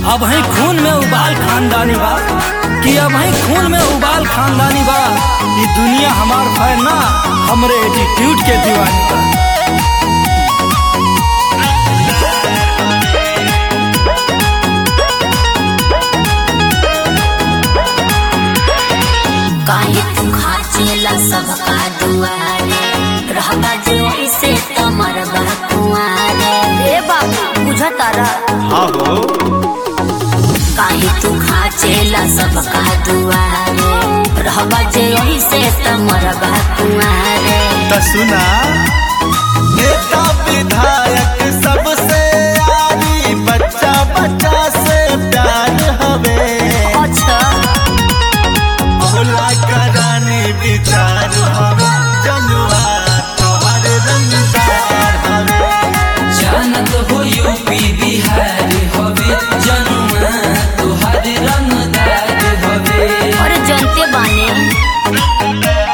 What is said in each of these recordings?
अब है खून में उबाल खानदानी बा कि अब है खून में उबाल खानदानी बा ये दुनिया हमार फैन ना हमरे एटीट्यूड के दीवानी बा काहे तू खाचेला सबका दुआरे रहबा जो ऐसे तमर कुआरे रे बाबू बुझा तारा हाँ हो काहे तू खाचेला सबका दुआरे रहबा जो ऐसे तमर कुआरे त सुना नेता विधायक सबसे आरी बच्चा बच्चा से प्यार हवे अच्छा भोला करानी विचार हवे जनुआ तोहर रंगदार हवे जानत हो यूपी बिहार हवे जनुआ तुहार रंगदार हवे और जनते बाने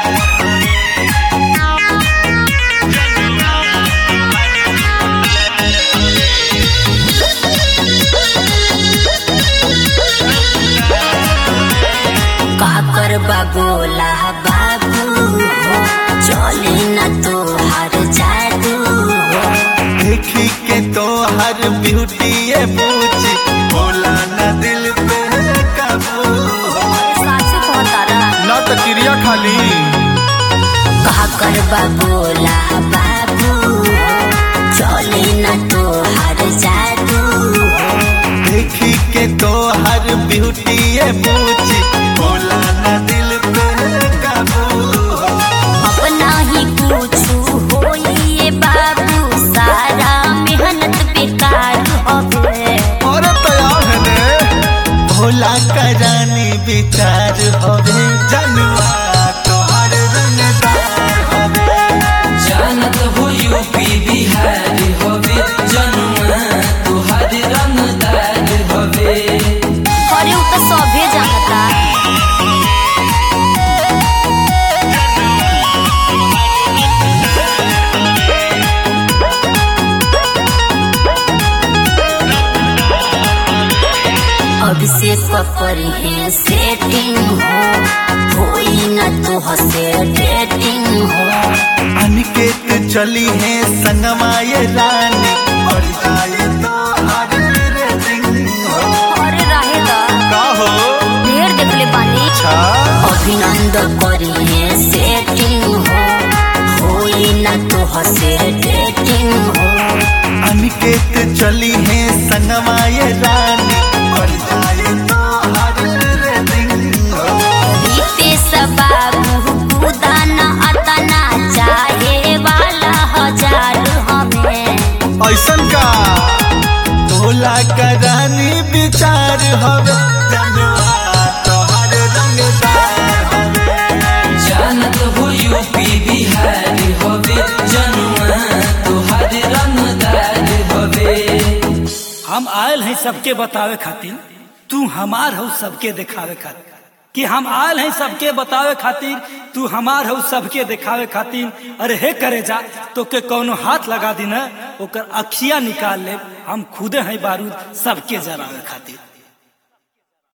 का कर बाबोला बाबू हो चले न तो हर जादू हो देखी के तोहर ब्यूटी ये पूछी भोला न दिल पे काबू सासु कहतारा ना तो क्रिया खाली कहा कर बाबोला बाबू हो चले न तो हर जादू हो देखी के तोहर ब्यूटी ये पूछी भोला न दिल पे काबू अपना ही पूछू होइए बाबू सारा मेहनत बेकार होवे और तैयार है ने भोला करानी विचार होवे जनुआ तोहर रंगदार होवे जानत हो यूपी बिहार हवे जनुआ तुहार रंगदार हवे अरे उ तो सभे जानता अभिषेक पर है सेटिंग हो होई न तो हसे डेटिंग हो अनिकेत चली है संगमा ये रानी और जाए तो हर रेटिंग हो और रहेगा का हो ढेर देखले बानी अच्छा अभिनंद करी है सेटिंग हो होई न तो हसे डेटिंग हो अनिकेत चली है संगमा ये रानी और जाए तो हर रेटिंग हो बीते बाबू कुदान अतना चाहे वाला हजार हमें ऐसन का भोला करानी विचार हवे जनुआ तोहर रंगदार हवे जानत हो यूपी बिहार हवे जनुआ तुहार रंगदार हवे हम आयल हैं सबके बतावे खातिर तू हमार हो सबके दिखावे खातिर कि हम आयल हैं सबके बतावे खातिर तू हमार हो सबके दिखावे खातिर अरे हे करे जा तो के कोनो हाथ लगा दी ना ओकर अखिया निकाल ले हम खुदे हैं बारूद सबके जरावे खातिर